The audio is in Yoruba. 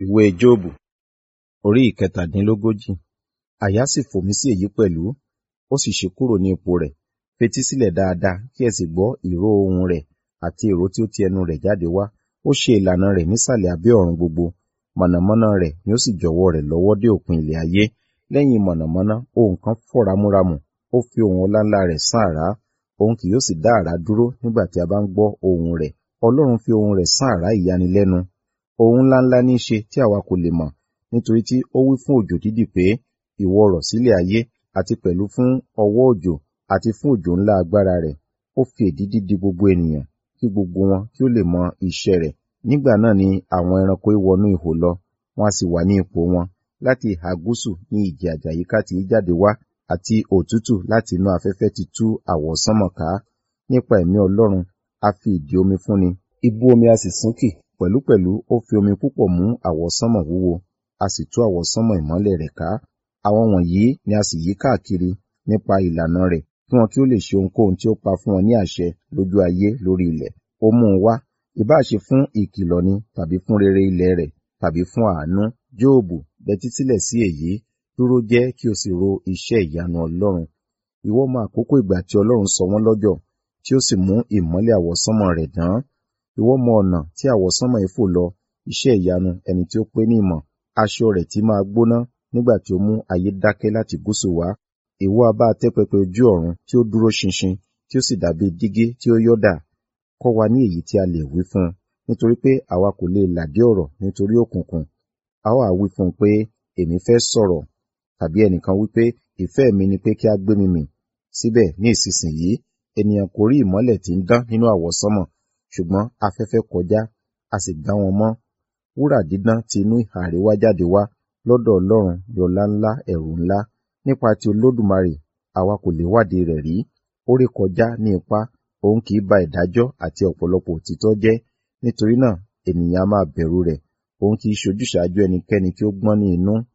Ìwé Jóòbù orí ìkẹtàdínlógójì. Àyà sì fò mí sí èyí pẹ̀lú, ó sì ṣí kúrò ní ipò rẹ̀. Fetí sílẹ̀ dáadáa kí ẹ sì gbọ́ ìró ohùn rẹ̀ àti ìró tí ó ti ẹnu rẹ̀ jáde wá. Ó ṣe ìlànà rẹ̀ nísàlẹ̀ abẹ́ ọ̀run gbogbo. Mọ̀nàmọ́ná rẹ̀ ni ó sì jọ̀wọ́ rẹ̀ lọ́wọ́ dé òpin ilẹ̀ ayé. Lẹ́yìn mọ̀nàmọ́ná ohùn kan fọ́ ramúramù, ó fi ohùn ọláńlá rẹ̀ sán àrá. Òun kì yóò sì dá àrá dúró nígbà tí a bá ń gbọ́ ohùn rẹ̀. Ọlọ́run fi ohùn rẹ̀ sán àrá ìyanilẹ́nu. Ohun ńláńlá ní í ṣe tí àwa kò lè mọ̀, nítorí tí ó wí fún òjò dídì pé, ìwọ rọ̀ sílẹ̀ ayé, àti pẹ̀lú fún ọwọ́ òjò, àti fún òjò ńlá agbára rẹ̀. Ó fi èdìdì dì gbogbo ènìyàn, kí gbogbo wọn kí ó lè mọ iṣẹ́ rẹ̀. Nígbà náà ni àwọn ẹranko wọnú ihò lọ, wọn a sì wà ní ipò wọn. Láti ìhà gúúsù ní ìjì àjàyíká ti í jáde wá, àti òtútù láti inú afẹ́fẹ́ ti tú àwọsánmọ̀ ká. Nípa ẹ̀mí Ọlọ́run, a fi ìdí omi fúnni, ibú omi a sì súnkì. Pẹ̀lúpẹ̀lú ó fi omi púpọ̀ mú àwọsánmọ̀ wúwo, a sì tú àwọsánmọ̀ ìmọ́lẹ̀ rẹ̀ ká. Àwọn wọ̀nyí ni a sì yí káàkiri nípa ìlànà rẹ̀, kí wọn kí ó lè ṣe ohunkóhun tí ó pa fún wọn ní àṣẹ lójú ayé lórí ilẹ̀. Ó mú un wá, ìbá ṣe fún ìkìlọ̀ ni, tàbí fún rere ilẹ̀ rẹ̀, tàbí fún àánú. Jóòbù, bẹtí sílẹ̀ sí èyí, dúró jẹ́ kí o sì ro iṣẹ́ ìyanu Ọlọ́run. Ìwọ mọ àkókò ìgbà tí Ọlọ́run sọ wọ́n lọ́jọ̀, tí ó sì mú ìmọ́lẹ̀ àwọsánmọ̀ rẹ̀ dán. Ìwọ mọ ọ̀nà tí àwọsánmọ̀ yìí fò lọ, iṣẹ́ ìyanu ẹni tí ó pé ní ìmọ̀. Aṣọ rẹ̀ tí máa gbóná nígbà tí ó mú ayé dákẹ́ láti gúúsù wá. Ìwọ a bá tẹ́ pẹpẹ ojú ọ̀run tí ó dúró ṣinṣin, tí ó sì dàbí dígí tí ó yọ́dà. Kọ́ wa ní èyí tí a lè wí fún un, nítorí pé àwa kò lè làdí ọ̀rọ̀ nítorí òkùnkùn. A ó ha wí fún un pé, èmi fẹ́ sọ̀rọ̀, tàbí ẹnìkan wí pé, ìfẹ́ mi ni pé kí a gbé mi mì. Síbẹ̀ ní ìsinsìnyí, ènìyàn kò rí ìmọ́lẹ̀ tí ń dán nínú àwọsánmọ̀, ṣùgbọ́n afẹ́fẹ́ kọjá, a sì gbá wọn mọ́. Wúrà dídán ti inú ìhà àríwá jáde wá, lọ́dọ̀ Ọlọ́run ni ọlá ńlá ẹ̀rù ńlá. Nípa ti Olódùmarè, àwa kò lè wádìí rẹ̀ rí. Ó rékọjá ní ipá, òun kì í ba ìdájọ́ àti ọ̀pọ̀lọpọ̀ òtítọ́ jẹ́. Nítorí náà, ènìyàn a máa bẹ̀rù rẹ̀, òun kì í ṣojúṣàájú ẹnikẹ́ni tí ó gbọ́n ní inú.